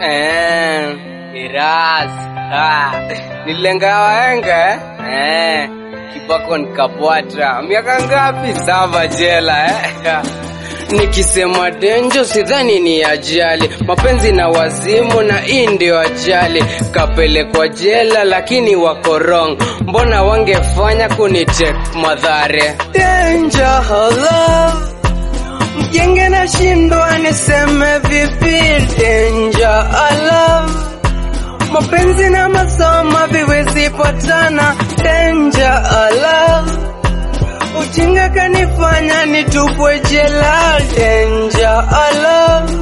Eh, Iras. Ah, nilenga waenga eh. Kibako nikapwata. Miaka ngapi saba jela eh? Nikisema denjo sidhani ni ajali, mapenzi na wazimu na hii ndio ajali. Kapelekwa jela lakini wako wrong, mbona wangefanya kunitek madhare? Danger love mjenge na shindwa niseme vipi? Danger love mapenzi na masomo viwezi patana. Danger love Ujinga kanifanya nitupwe jela. Danger love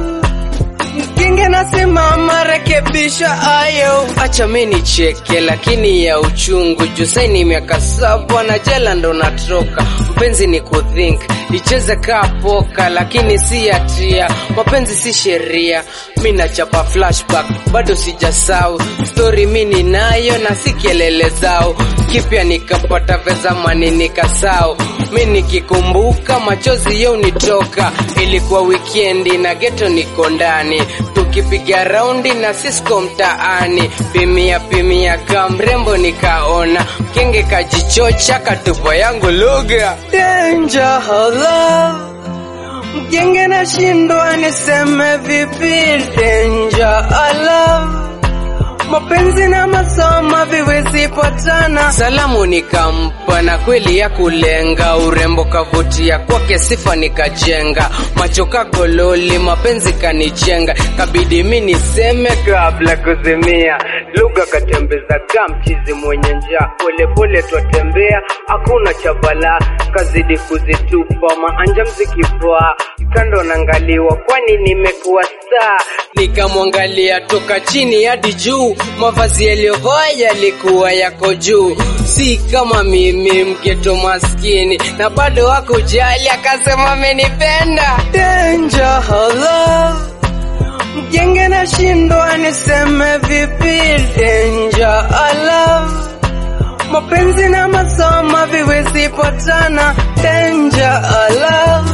Mkinge nasimama, rekebisha ayo. Acha mi nicheke, lakini ya uchungu juu saini miaka saba na jela ndo natoka. Mpenzi ni kuthink, icheze kaa poka, lakini si hatia. Mapenzi si sheria, mi nachapa flashback, bado sijasau stori mi ninayo na si kelele zao. Kipya nikapata vezamani nikasau, mi nikikumbuka machozi yo nitoka. Ilikuwa wikendi na geto niko ndani tukipiga raundi na Cisco mtaani, pimia pimia ka mrembo nikaona kenge kajichocha katupa yangu lugha Danger love mgenge na shindwa niseme vipi? Danger love mapenzi na masomo viwezi patana. Salamu nikampa na kweli ya kulenga, urembo kavutia kwake, sifa nikajenga, macho kagololi, mapenzi kanichenga, kabidi mi niseme kabla kuzimia, lugha katembeza kamchizi mwenye njaa, polepole twatembea, hakuna cha balaa, kazidi kuzitupa maanja mzikipaa kando naangaliwa, kwani nimekuwa star. Nikamwangalia toka chini hadi juu, mavazi yaliyovaa yalikuwa yako juu, si kama mimi mgeto maskini, na bado hakujali, akasema amenipenda. Danger love mjenge na shindwa niseme vipi? Danger love mapenzi na masomo viwezi patana. Danger love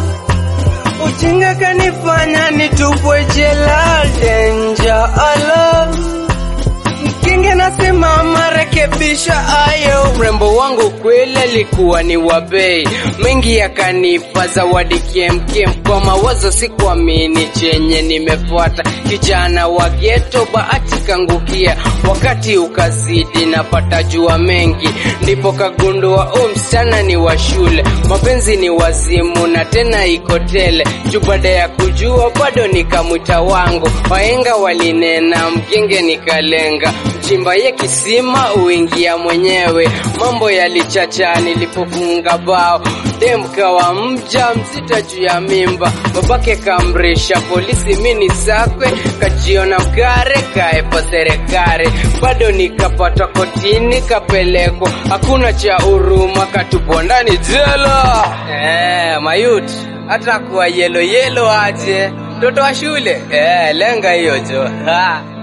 Ujinga kanifanya nitupwe jela. Danger love Mkinge nasimama, rekebisha ayo. Urembo wangu kweli alikuwa ni wa bei, mengi yakanipa zawadi kemkem, kwa mawazo sikuamini chenye nimefuata. Kijana wa geto, bahati kangukia, wakati ukazidi, napata jua mengi, ndipo kagundua o msichana ni wa shule, mapenzi ni wazimu na tena iko tele. Juu baada ya kujua bado nikamwita wangu, wahenga walinena, mgenge nikalenga mchimba ye kisima uingia mwenyewe. Mambo yalichacha nilipofunga bao, dem kawa mja mzita juu ya mimba, babake kamrisha polisi, mini sakwe kajiona mkare kaepa serikali, bado nikapata kotini kapelekwa, hakuna cha huruma, katupwa ndani jela. Eh, mayut hata kuwa yelo yelo aje mtoto wa shule eh, lenga hiyo jo ha.